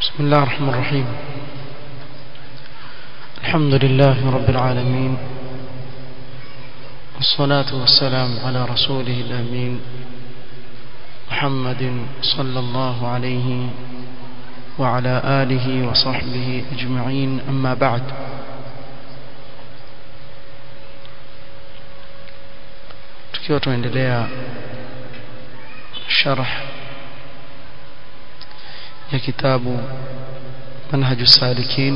بسم الله الرحمن الرحيم الحمد لله رب العالمين والصلاة والسلام على رسوله الأمين محمد صلى الله عليه وعلى آله وصحبه أجمعين أما بعد tukiwa tunaendelea sharh ya kitabu منهج السالكين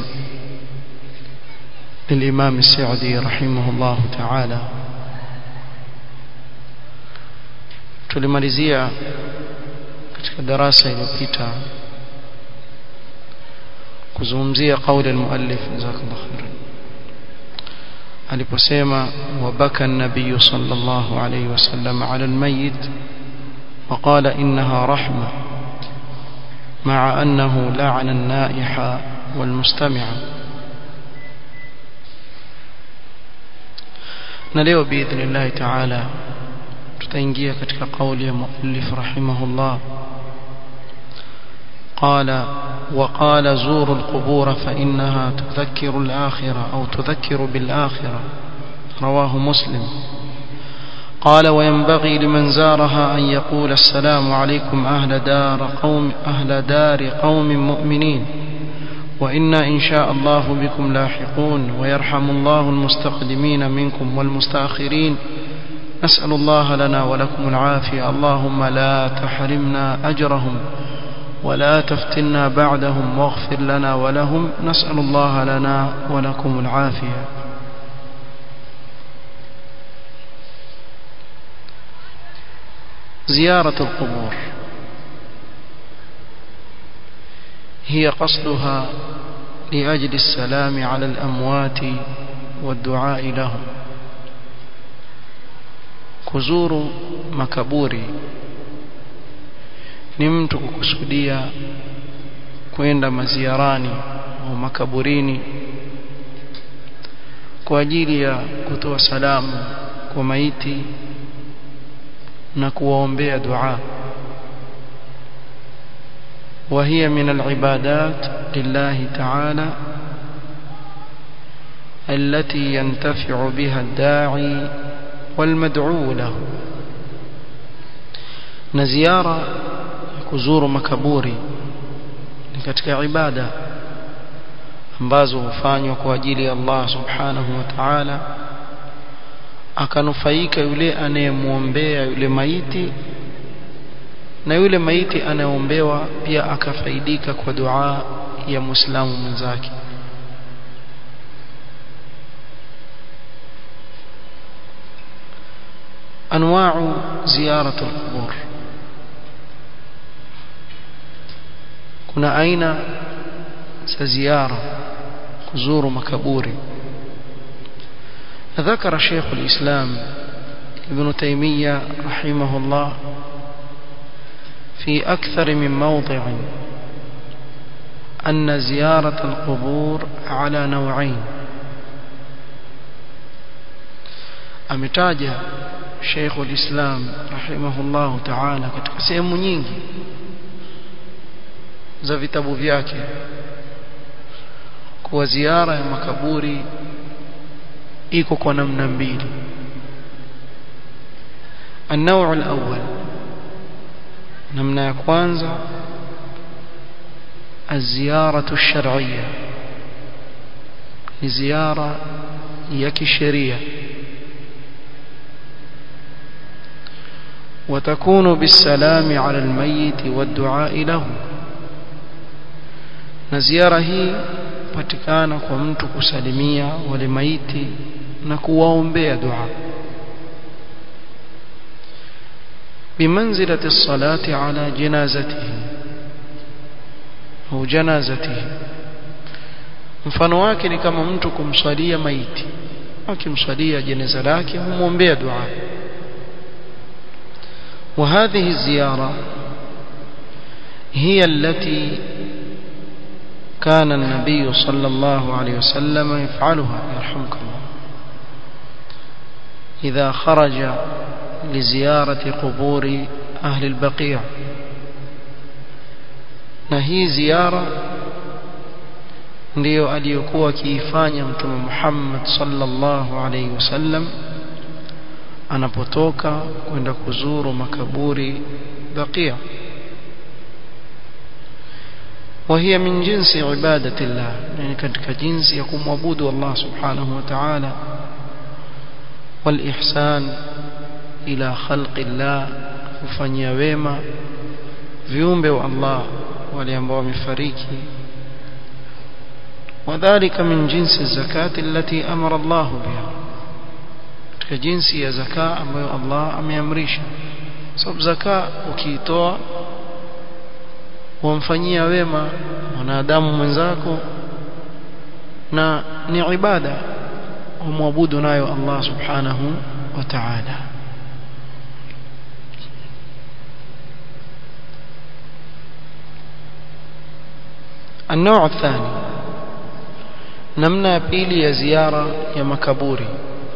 للإمام السعدي رحمه الله تعالى tulimalizia katika darasa iliyopita kuzungumzia kauli al-muallif jazakallahu khairan aliposema wabaka an-nabiy sallallahu alayhi wasallam ala al-mayyit وقال إنها رحمة مع أنه لعن النائح والمستمع نليو بإذن الله تعالى تتنجيه كتك قول مؤلف رحمه الله قال وقال زوروا القبور فإنها تذكر الآخرة أو تذكر بالآخرة رواه مسلم قال وينبغي لمن زارها أن يقول السلام عليكم أهل دار قوم أهل دار قوم مؤمنين وإنا إن شاء الله بكم لاحقون ويرحم الله المستقدمين منكم والمستأخرين نسأل الله لنا ولكم العافية اللهم لا تحرمنا أجرهم ولا تفتنا بعدهم واغفر لنا ولهم نسأل الله لنا ولكم العافية زيارة القبور هي قصدها لأجل السلام على الأموات والدعاء لهم kuzuru makaburi ni mtu kukusudia kwenda maziarani au makaburini kwa ajili ya kutoa salamu kwa maiti na kuwaombea dua وهي من العبادات لله تعالى التي ينتفع بها الداعي والمدعو له نزيارة كزور مكبوري katika ibada ambazo hufanywa kwa ajili ya Allah subhanahu wa ta'ala akanufaika yule anayemwombea yule maiti na yule maiti anayeombewa pia akafaidika kwa dua ya muislamu mwenzake انواع زياره القبور kuna aina za ziara kuzuru makaburi ذكر شيخ الإسلام ابن تيمية رحمه الله في أكثر من موضع أن زيارة القبور على نوعين أمتاج شيخ الإسلام رحمه الله تعالى katika sehemu nyingi za vitabu vyake kuwa ziara ya makaburi iko kwa namna mbili النوع الأول namna ya kwanza الزيارة الشرعية ni ziara ya kisheria وتكون بالسلام على الميت والدعاء له na ziara hii patikana kwa mtu kusalimia wale maiti na kuwaombea dua بمنزلة الصلاة على جنازته أو جنازته mfano wake ni kama mtu kumswalia maiti akimswalia jeneza lake humwombea dua وهذه الزيارة هي التي كان النبي صلى الله عليه وسلم يفعلها يرحمك الله إذا خرج لزيارة قبور أهل البقيع na hii ziara ndiyo aliyokuwa akiifanya mtume Muhammad sallallahu alaihi wasallam anapotoka kwenda kuzuru makaburi bakia وهي من جنس عبادة الله يعني katika jinsi ya kumwabudu Allah subhanahu wa ta'ala والإحسان إلى خلق الله kufanyia wema viumbe wa Allah wale ambao wamefariki وذلك من جنس الزكاة التي أمر الله بها katika jinsi ya zaka ambayo Allah ameamrisha sababu zaka ukiitoa wamfanyia wema mwanadamu mwenzako na ni ibada umwabudu nayo Allah subhanahu wa ta'ala النوع الثاني namna ya pili ya ziara ya makaburi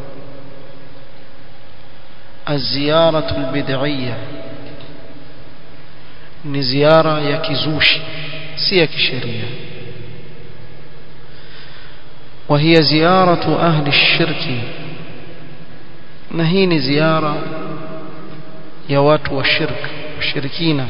الزيارة البدعية ni ziara ya kizushi si ya kisheria وهي زيارة أهل الشرك نهي ni ziara ya watu wa shirk washirikina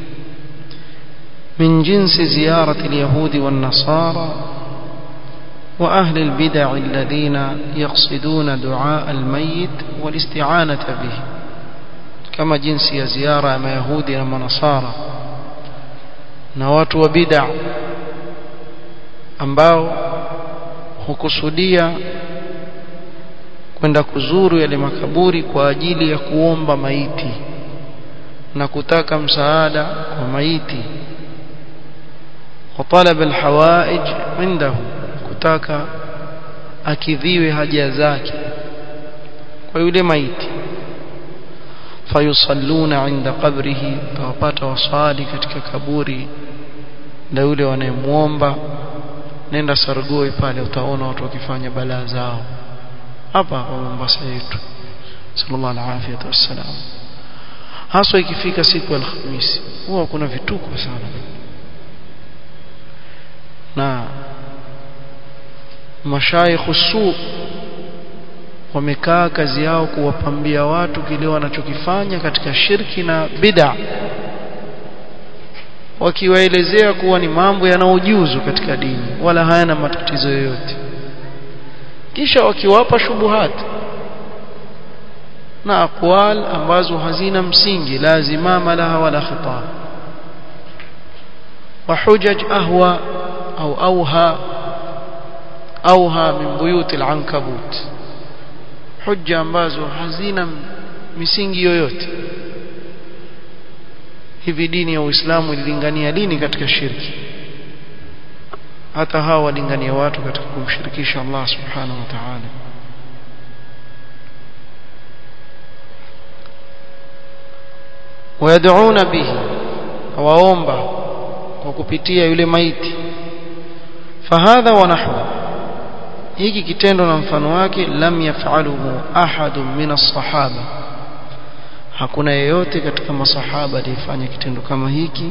من جنس زيارة اليهود والنصارى وأهل البدع الذين يقصدون دعاء الميت والاستعانة به كما جنس زيارة ما يهودي وما نصارى نوات وبدع ambao hukusudia kwenda kuzuru yale makaburi kwa ajili ya kuomba maiti na kutaka msaada kwa maiti وطلب الحوائج عنده kutaka akidhiwe haja zake kwa yule maiti fayusalluna inda qabrihi tawapata wasali katika kaburi la yule wanayemuomba nenda Sargoi pale utaona watu wakifanya balaa zao hapa kwa Mombasa yetu sallallahu alaihi wasallam haswa ikifika siku ya Alhamisi huwa kuna vituko sana na mashaikh su wamekaa kazi yao kuwapambia watu kile wanachokifanya katika shirki na bid'a wakiwaelezea kuwa ni mambo yanaojuzu katika dini wala hayana matatizo yoyote kisha wakiwapa shubuhat na aqwal ambazo hazina msingi lazima laha wala khitab wa hujaj ahwa au auha auha min buyut al-ankabut hujja ambazo hazina misingi yoyote hivi dini ya Uislamu ililingania lini katika shirki hata hawa walingania watu katika kumshirikisha Allah subhanahu wa ta'ala ويدعون به waomba kwa kupitia yule maiti fahadha wa nahwa hiki kitendo na mfano wake lam yafaluhu ahadun min as-sahaba hakuna yeyote katika masahaba aliyefanya kitendo kama hiki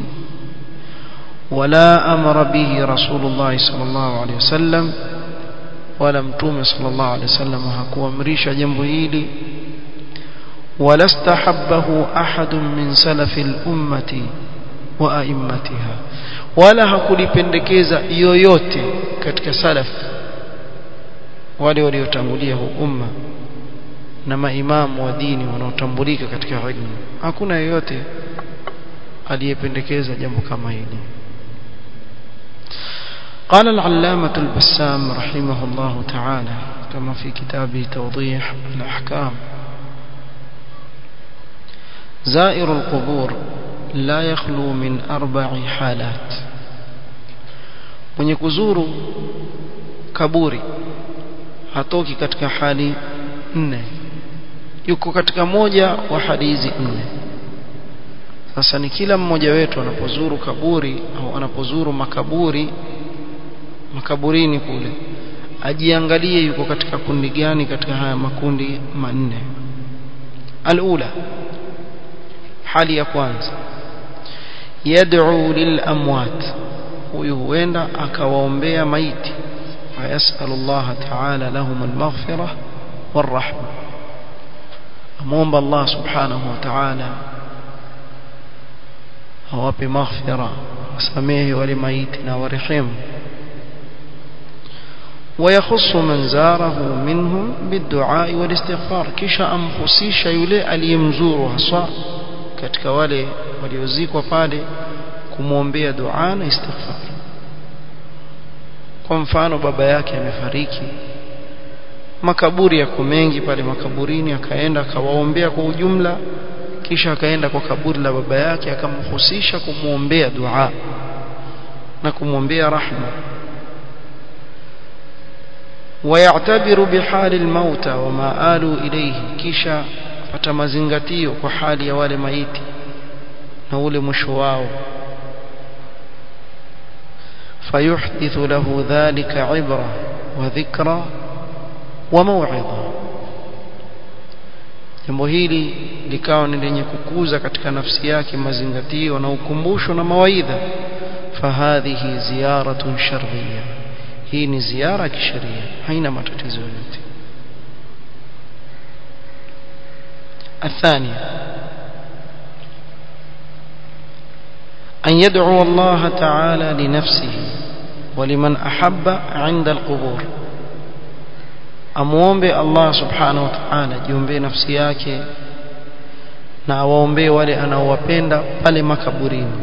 wala amara bihi rasulullah sallallahu alaihi wasallam wala mtume sallallahu alaihi wasallam hakuamrisha jambo hili wala stahabbahu ahadun min salafi al-ummati wa a'immatiha wala hakulipendekeza yoyote katika salaf wale waliotangulia huu umma na maimamu wa dini wanaotambulika katika ilmu hakuna yeyote aliyependekeza jambo kama hili قال العلامة البسام رحمه الله تعالى كما في كتابه توضيح الأحكام زائر القبور لا يخلو من أربع حالات من يكزور كبوري hatoki katika hali nne yuko katika moja wa hali hizi nne sasa ni kila mmoja wetu anapozuru kaburi au anapozuru makaburi makaburini kule ajiangalie yuko katika kundi gani katika haya makundi manne alula hali ya kwanza yad'u lil amwat huyu huenda akawaombea maiti فيسأل الله تعالى لهم المغفرة والرحمة أموم الله سبحانه وتعالى هو بمغفرة وسميه ولميتنا ورحمه ويخص من زاره منهم بالدعاء والاستغفار kisha amhusisha yule aliyemzuru haswa katika wale waliozikwa pale kumwombea dua na istighfar kwa mfano baba yake amefariki makaburi yako mengi pale makaburini akaenda akawaombea kwa ujumla kisha akaenda kwa kaburi la baba yake akamhusisha kumwombea dua na kumwombea rahma ويعتبر بحال الموتى وما آلوا إليه kisha pata mazingatio kwa hali ya wale maiti na ule mwisho wao فيحدث له ذلك عبرة وذكرى وموعظة jambo hili likawa ni lenye kukuza katika nafsi yake mazingatio na ukumbusho na mawaidha fahadhihi ziyaratun shar'iyya hii ni ziara ya kisheria haina matatizo yoyote الثانية أن يدعو الله تعالى لنفسه ولمن أحب عند القبور amuombe Allah subhanahu wa ta'ala jiombe nafsi yake na awaombee wale anaowapenda pale makaburini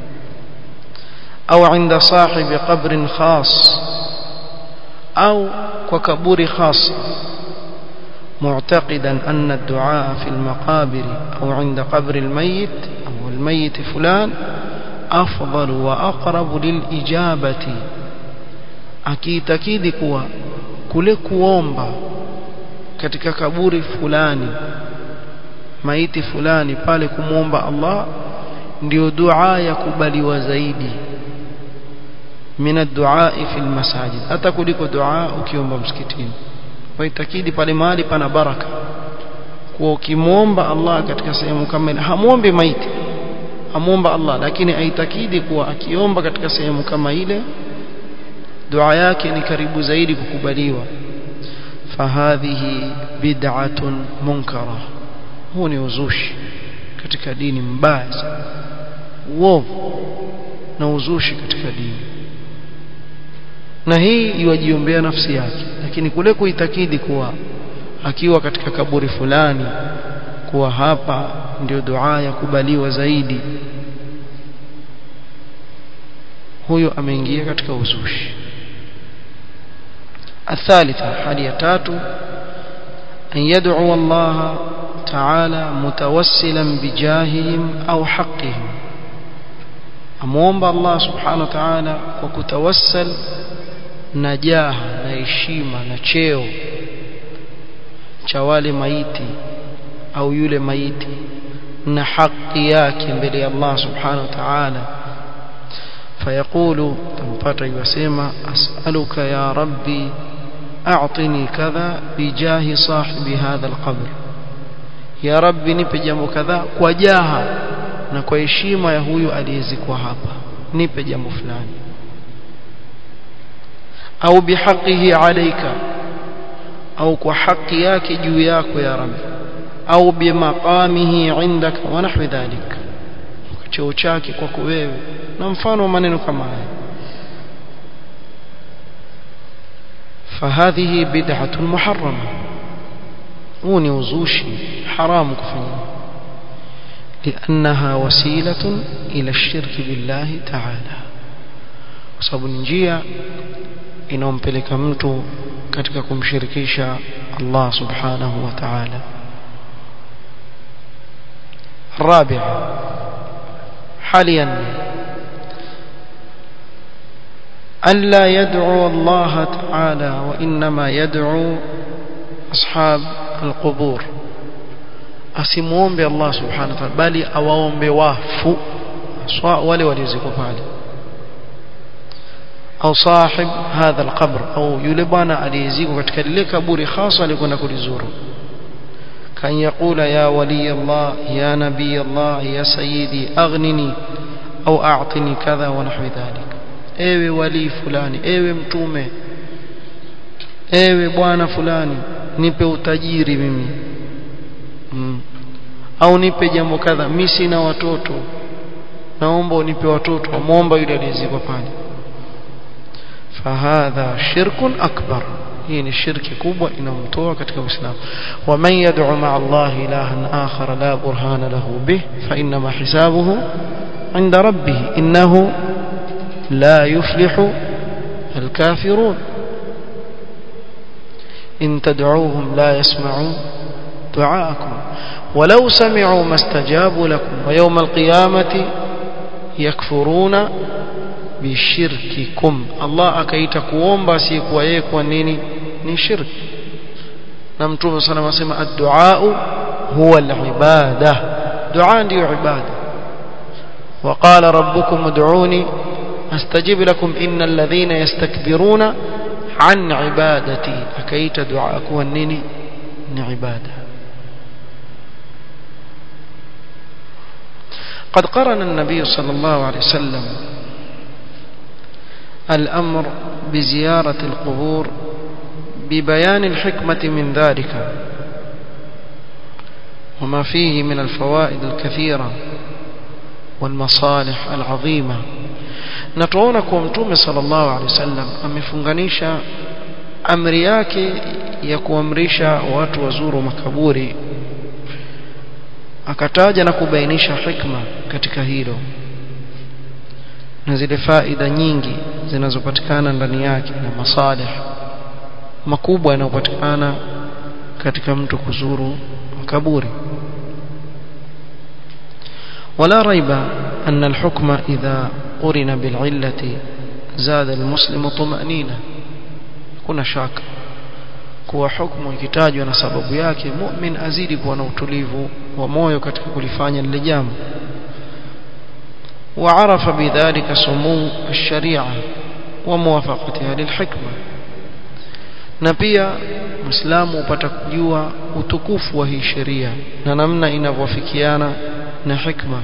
au inda sahibi qabrin khas au kwa kaburi khas معتقدا أن الدعاء في المقابر أو عند قبر الميت أو الميت فلان أفضل وأقرب للإجابة akiitakidi kuwa kule kuomba katika kaburi fulani maiti fulani pale kumwomba Allah ndio dua ya kubaliwa zaidi min ad-du'a fi al-masajid hata kuliko dua ukiomba msikitini waitakidi pale mahali pana baraka kwa ukimwomba Allah katika sehemu kama ile hamuombi maiti amuomba Allah lakini aitakidi kuwa akiomba katika sehemu kama ile dua yake ni karibu zaidi kukubaliwa fahadhihi bid'atun munkara huu ni uzushi katika dini mbaya uovu na uzushi katika dini na hii iwajiombea nafsi yake lakini kule kuitakidi kuwa akiwa katika kaburi fulani kuwa hapa ndio dua ya kubaliwa zaidi huyo ameingia katika uzushi الثالثة حالية تاتو أن يدعو الله تعالى متوسلا بجاههم أو حقهم أمومب الله سبحانه وتعالى وكتوسل نجاها نهشيمة نشيو chawale maiti au yule maiti na haki yake mbele ya Allah subhanahu wa ta'ala fayaqulu tampata yasema as'aluka ya rabbi a'tini kadha bijahi sahibi hadha alqabr ya rabbi nipe jambo kadha kwa jaha na kwa heshima ya huyu aliyezikwa hapa nipe jambo fulani au bihaqihi alayka au kwa haki yake juu yako ya rabbi au bimaqamihi indaka wa nahwi dhalik cheo chake kwako wewe na mfano maneno kama haya فهذه بدعة محرمة وني وزوشي حرام كفني لأنها وسيلة إلى الشرك بالله تعالى وسبب njia inompeleka mtu katika kumshirikisha Allah subhanahu wa ta'ala الرابع حاليا ألا يدعو الله تعالى وإنما يدعو أصحاب القبور أسموهم بالله سبحانه وتعالى بل أوهم بوافو أصواء ولي وليزيكو فعلي أو صاحب هذا القبر أو يلبانا أليزيكو كتكلي كبوري خاصة لكنا كل زورو كان يقول يا ولي الله يا نبي الله يا سيدي أغنني أو أعطني كذا ونحو ذلك ewe wali fulani ewe mtume ewe bwana fulani nipe utajiri mimi mm. au nipe jambo kadha mimi sina watoto naomba unipe watoto amwomba yule aliyezikwa pale fahadha shirkun akbar hii ni shirki kubwa inamtoa katika uislamu waman yad'u ma'a Allah ilahan akhar la burhana lahu bih fa inma hisabuhu 'inda rabbih innahu la yuflihu الكافرون إن تدعوهم لا يسمعوا دعاءكم ولو سمعوا ما استجابوا لكم ويوم القيامة yakfuruna bishirkikum Allah akaita kuomba si kwa yeye kwa nini ni shirki na mtume sana anasema ad-du'a huwa al-ibada dua ndio ibada وقال ربكم ادعوني استجب لكم ان الذين يستكبرون عن عبادتي akaita dua kuwa nini ni ibada قد قرن النبي صلى الله عليه وسلم الأمر بزيارة القبور ببيان الحكمة من ذلك وما فيه من الفوائد الكثيرة والمصالح العظيمة نتعون كومتوم صلى الله عليه وسلم amefunganisha amri yake ya kuamrisha watu wazuru makaburi akataja na kubainisha hikma katika hilo na zile faida nyingi zinazopatikana ndani yake na masalih makubwa yanayopatikana katika mtu kuzuru makaburi ولا ريب أن الحكم إذا قرن بالعلة زاد المسلم طمأنينة كنا شاك kuwa hukumu ikitajwa na sababu yake mu'min azidi kuwa na utulivu wa moyo katika kulifanya lile jambo وعرف بذلك سمو الشريعة وموافقتها للحكمة na pia muislamu upata kujua utukufu wa hii sheria na namna inavyofikiana na hikma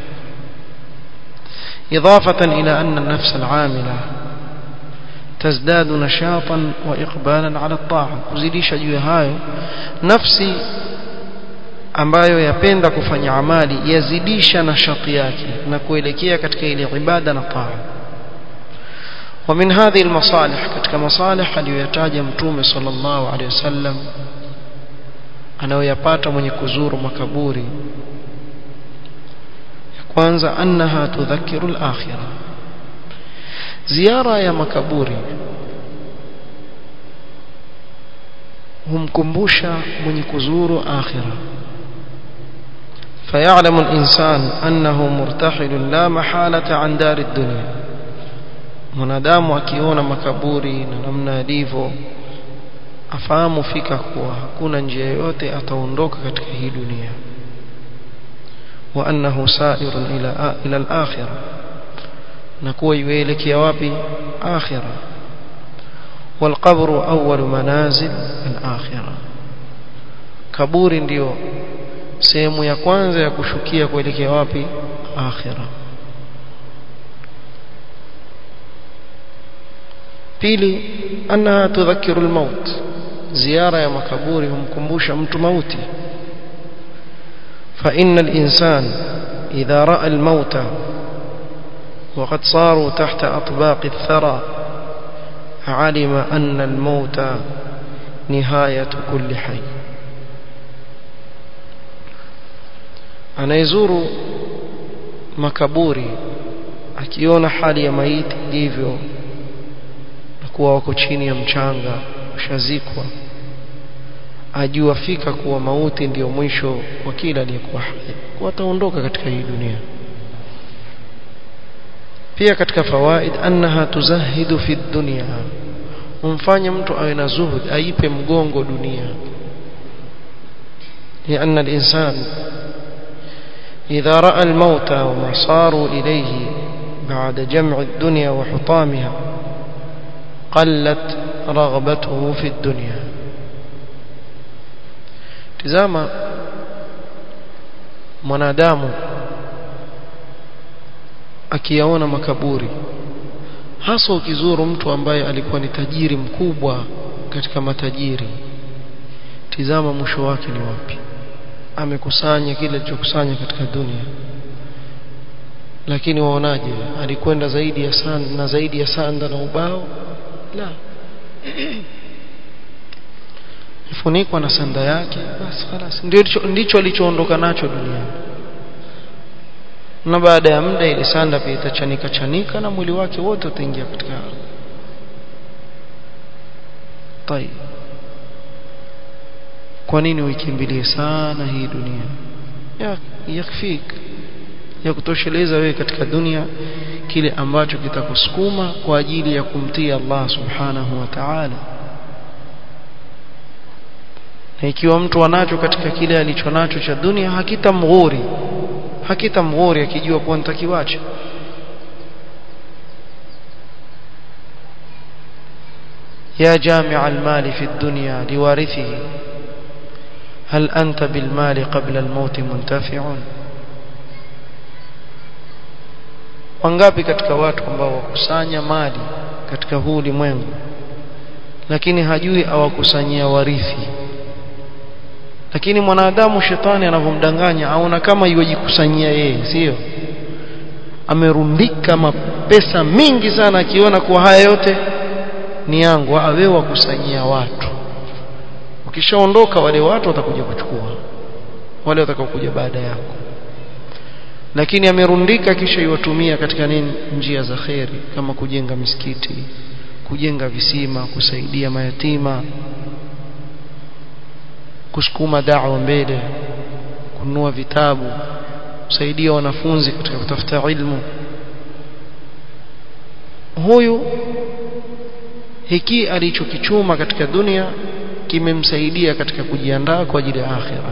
إضافة إلى أن النفس العاملة تزداد نشاطا وإقبالا على الطاعة kuzidisha juu ya hayo nafsi ambayo yapenda kufanya amali yazidisha nashati yake na kuelekea katika ile ibada na taa ومن هذه المصالح katika masalih aliyoyataja mtume sallallahu alaihi wasallam anayoyapata mwenye kuzuru makaburi kwanza annaha tudhakiru al-akhirah ziara ya makaburi humkumbusha mwenye kuzuru akhira فيعلم الإنسان أنه مرتحل لا محالة عن دار الدنيا mwanadamu akiona makaburi na namna yalivyo afahamu fika kuwa hakuna njia yoyote ataondoka katika hii dunia wa annahu sa'irun ila ila al-akhirah na kuwa ielekea wapi akhirah والقبر أول منازل الآخرة kaburi ndio sehemu ya kwanza ya kushukia kuelekea wapi akhira pili annaha tudhakiru almaut ziara ya makaburi humkumbusha mtu mauti fa inna al-insan idha ra'a al-mauta وقد صاروا تحت أطباق الثرى علم أن الموت نهاية كل حي anayezuru makaburi akiona hali ya maiti ilivyo na kuwa wako chini ya mchanga washazikwa ajua fika kuwa mauti ndiyo mwisho wa kila aliyekuwa hai wataondoka katika hii dunia pia katika fawaid annaha tuzahidu fi dunya umfanye mtu awe na zuhud aipe mgongo dunia لأن الإنسان إذا رأى الموت وما صاروا إليه بعد جمع الدنيا وحطامها قلت رغبته في الدنيا تزاما mwanadamu akiyaona makaburi hasa ukizuru mtu ambaye alikuwa ni tajiri mkubwa katika matajiri tizama mwisho wake ni wapi amekusanya kile alichokusanya katika dunia lakini waonaje alikwenda zaidi ya sanda na zaidi ya sanda na ubao la ifunikwa na sanda yake basi خلاص ndicho ndicho alichoondoka nacho duniani na baada ya muda ile sanda pia itachanika chanika na mwili wake wote utaingia katika طيب kwa nini uikimbilie sana hii dunia ya yakfik ya kutosheleza wewe katika dunia kile ambacho kitakusukuma kwa ajili ya kumtii Allah subhanahu wa ta'ala na ikiwa mtu anacho katika kile alichonacho cha dunia hakitamghuri hakitamghuri akijua kuwa nitakiwacha يا جامع المال في الدنيا لوارثه هل أنت بالمال قبل الموت منتفع wangapi katika watu ambao wakusanya mali katika huu ulimwengu lakini hajui awakusanyia warithi lakini mwanadamu shetani anavyomdanganya aona kama yujikusanyia yeye sio amerundika mapesa mingi sana akiona kuwa haya yote ni yangu awe wakusanyia watu ukishaondoka wale watu watakuja kuchukua wale watakaokuja baada yako lakini amerundika kisha iwatumia katika nini njia za kheri kama kujenga misikiti kujenga visima kusaidia mayatima kusukuma da'wa mbele kununua vitabu kusaidia wanafunzi katika kutafuta ilmu huyu hiki alichokichuma katika dunia kimemsaidia katika kujiandaa kwa ajili ya akhira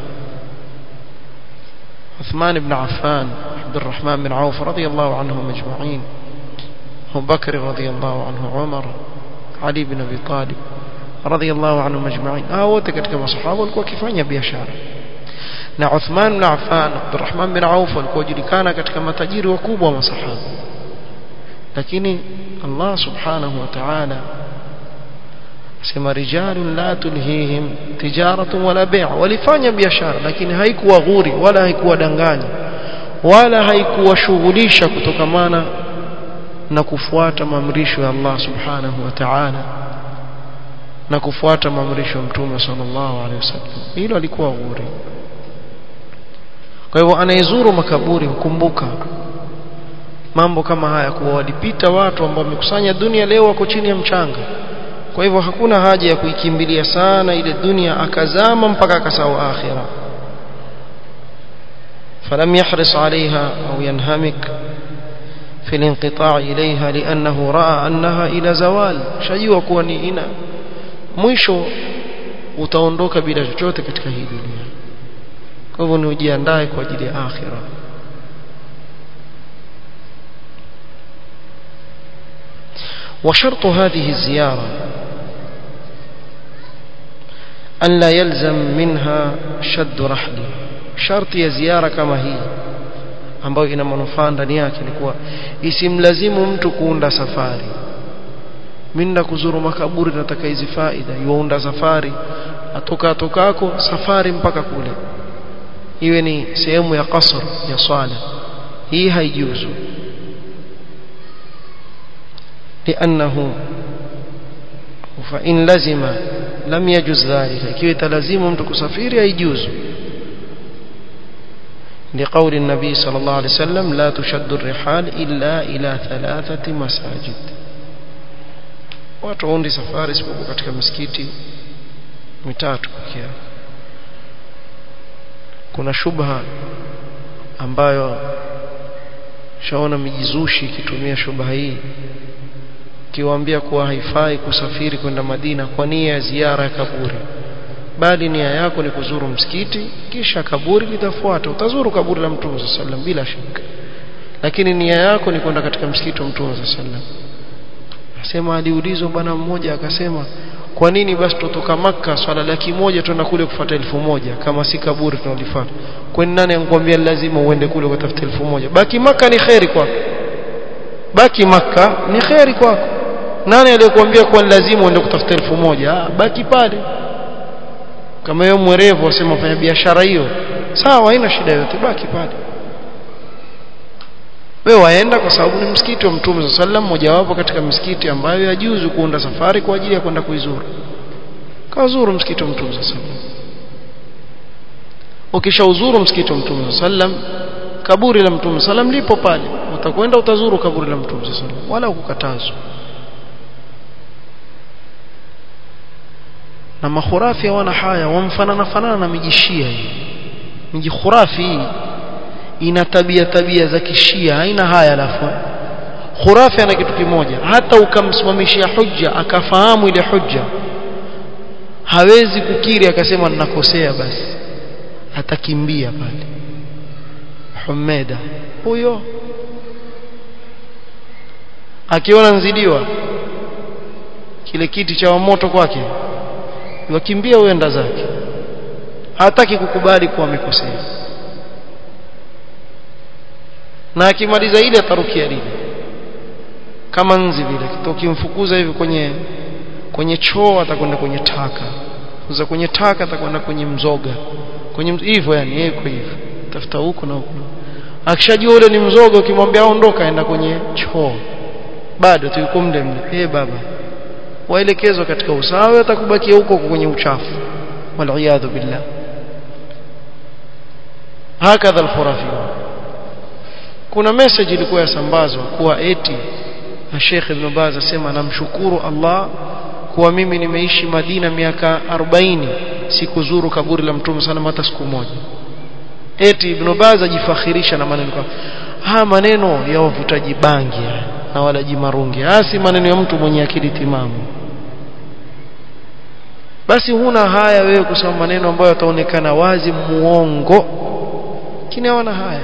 Uthman ibn Affan Abdurrahman bin Auf radiyallahu anhum ajma'in Abu Bakr radiyallahu anhu Umar Ali ibn Abi Talib radiyallahu anhum ajma'in hao wote katika masahaba walikuwa wakifanya biashara na Uthman bin Affan Abdurrahman bin Auf walikuwa wajulikana katika matajiri wakubwa wa masahaba lakini Allah subhanahu wa ta'ala sema rijalun la tulhihim tijaratun wala bay' walifanya biashara lakini haikuwa ghuri wala haikuwa danganya wala haikuwashughulisha kutokamana na kufuata maamrisho ya Allah subhanahu wa ta'ala na kufuata maamrisho ya Mtume sallallahu alaihi wasallam hilo alikuwa ghuri kwa hivyo anayezuru makaburi hukumbuka mambo kama haya kuwa walipita watu ambao wamekusanya dunia leo wako chini ya mchanga kwa hivyo hakuna haja ya kuikimbilia sana ile dunia akazama mpaka akasahau akhira فلم يحرص عليها أو ينهمك في الانقطاع إليها لأنه رأى أنها إلى زوال شجوا كوني إنا mwisho utaondoka bila chochote katika hii dunia kwa hivyo ni ujiandae kwa ajili ya akhira وشرط هذه الزيارة أن لا يلزم منها شد رحل شرط ya ziara kama hii ambayo ina manufaa ndani yake ni kuwa isimlazimu mtu kuunda safari minda kuzuru makaburi nataka hizi faida yuunda safari atoka atokako safari mpaka kule iwe ni sehemu ya qasr ya swala hii haijuzu لأنه فإن لزم لم يجوز ذلك كي تلزم mtu kusafiri haijuzu لقول النبي صلى الله عليه وسلم لا تشد الرحال إلا إلى ثلاثة مساجد watu waundi safari isipokuwa katika misikiti mitatu pekee kuna shubha ambayo shaona mijizushi ikitumia shubha hii kiwaambia kuwa haifai kusafiri kwenda Madina kwa nia ya ziara ya kaburi bali nia yako ni kuzuru msikiti kisha kaburi litafuata utazuru kaburi la Mtume sallam bila shaka lakini nia yako ni kwenda katika msikiti wa Mtume sallam asema aliulizwa bwana mmoja akasema kwa nini basi tutoka maka swala laki moja tuenda kule kufuata elfu moja kama si kaburi tunalifuata kwani nani anakuambia lazima uende kule kutafuta elfu moja baki maka ni kheri kwako baki maka ni kheri kwako nani aliyokuambia kuwa lazima uende kutafuta elfu moja ah, baki pale kama wewe mwerevu wasema fanya biashara hiyo sawa haina shida yote baki pale wewe waenda kwa sababu ni msikiti wa mtume sallallahu alaihi wasallam mojawapo katika misikiti ambayo yajuzu kuunda safari kwa ajili ya kwenda kuizuru kazuru msikiti wa mtume sallallahu alaihi wasallam ukishauzuru msikiti wa mtume sallam kaburi la mtume sallam lipo pale utakwenda utazuru kaburi la mtume sallam wala ukukatazwa na makhurafi wana haya wamfanana fanana na mijishia hii miji khurafi hii ina tabia tabia za kishia haina haya alafu khurafi ana kitu kimoja hata ukamsimamishia hujja akafahamu ile hujja hawezi kukiri akasema ninakosea basi atakimbia pale Humeda huyo akiona nzidiwa kile kiti cha moto kwake wakimbia uenda zake hataki kukubali kuwa amekosea na akimaliza ile atarukia lile kama nzi vile ukimfukuza hivi kwenye kwenye choo atakwenda kwenye taka kuza kwenye taka atakwenda kwenye mzoga kwenye hivyo yani yeye kwa hivyo tafuta huko na huko akishajua ule ni mzoga ukimwambia aondoka aenda kwenye choo bado tu yuko mle mle eh baba waelekezwa katika usawa atakubakia huko kwenye uchafu waliyadhu billah hakadha alkhurafi kuna message ilikuwa yasambazwa kuwa eti na Sheikh Ibn Baz asema namshukuru Allah kuwa mimi nimeishi Madina miaka 40 sikuzuru kaburi la Mtume sana hata siku moja eti Ibn Baz ajifakhirisha na maneno haya maneno ya wavutaji bangi na walaji marungi hasi maneno ya mtu mwenye akili timamu basi huna haya wewe kusema maneno ambayo yataonekana wazi muongo kini hawana haya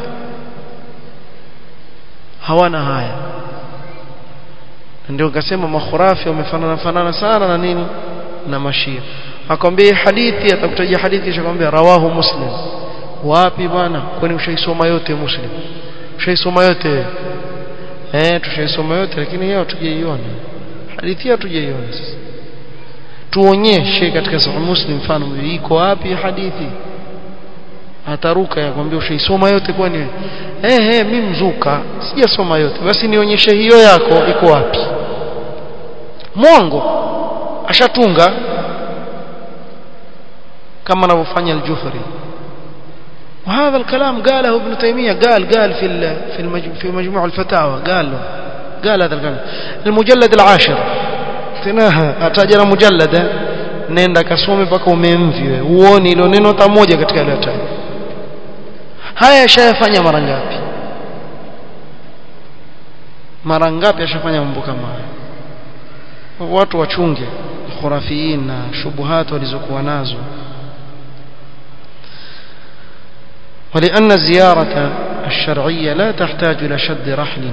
hawana haya ndio nikasema makhurafi wamefanana fanana sana na nini na mashia akwambia hadithi atakutajia hadithi kisha akwambia rawahu muslim wapi bwana kwani ushaisoma yote muslim ushaisoma yote eh tushaisoma yote lakini yeye hatujaiona hadithi hatujaiona sasa tuonyeshe katika sahih muslim mfano iko wapi hadithi ataruka yakwambia ushaisoma yote kwani eh eh mimi mzuka sijasoma yote basi nionyeshe hiyo yako iko wapi mwongo ashatunga kama anavyofanya al-Jufri وهذا الكلام قاله ابن تيمية قال قال في في في مجموع الفتاوى قال له قال هذا الكلام المجلد العاشر تناها atajana mujallada nenda kasome mpaka umemvi wewe uone ilo neno hata moja katika ile taja haya yashayafanya mara ngapi mara ngapi ashafanya mambo kama haya watu wachunge khurafiin na shubuhat walizokuwa nazo ولأن الزيارة الشرعية لا تحتاج إلى شد رحل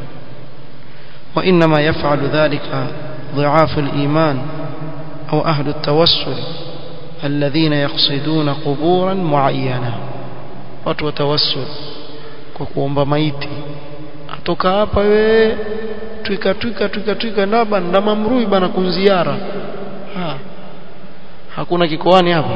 وإنما يفعل ذلك ضعاف الإيمان أو أهل التوسل الذين يقصدون قبورا معينة وتوسل وكوomba maiti atoka hapa we twika twika twika twika ndaba ndamamrui bana kunziara ha hakuna kikoani hapa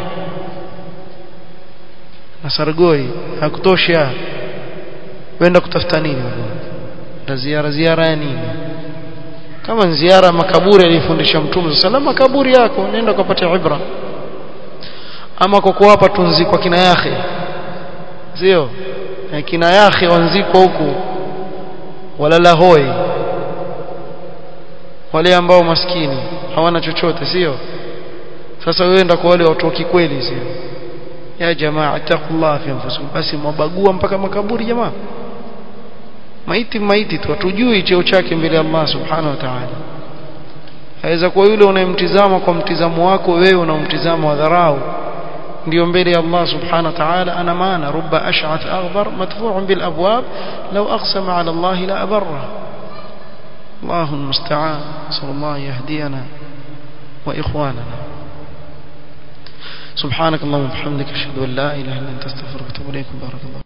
na sargoi hakutosha wenda kutafuta nini na ziara ziara ya nini kama ziara makaburi alifundisha mtume salama makaburi yako nenda ukapata ibra ama kwa kuwapa tunzi kwa kina yake sio kina yake wanziko huku wala lahoi wale ambao maskini hawana chochote sio sasa wewe enda kwa wale watu wa kikweli sio ya jamaa taqullah fi anfusikum basi mabagua mpaka makaburi jamaa maiti maiti tu hatujui cheo chake mbele ya Allah subhanahu wa ta'ala aweza kuwa yule unayemtizama kwa mtizamo wako wewe unamtizama wa dharau ndio mbele ya Allah subhanahu wa ta'ala ana maana rubba ash'ath aghbar madfu'un bil abwab law aqsama ala Allah la abarra الله المستعان صلى الله يهدينا وإخواننا سبحانك اللهم وبحمدك أشهد أن لا إله إلا أنت أستغفرك وأتوب إليك بارك الله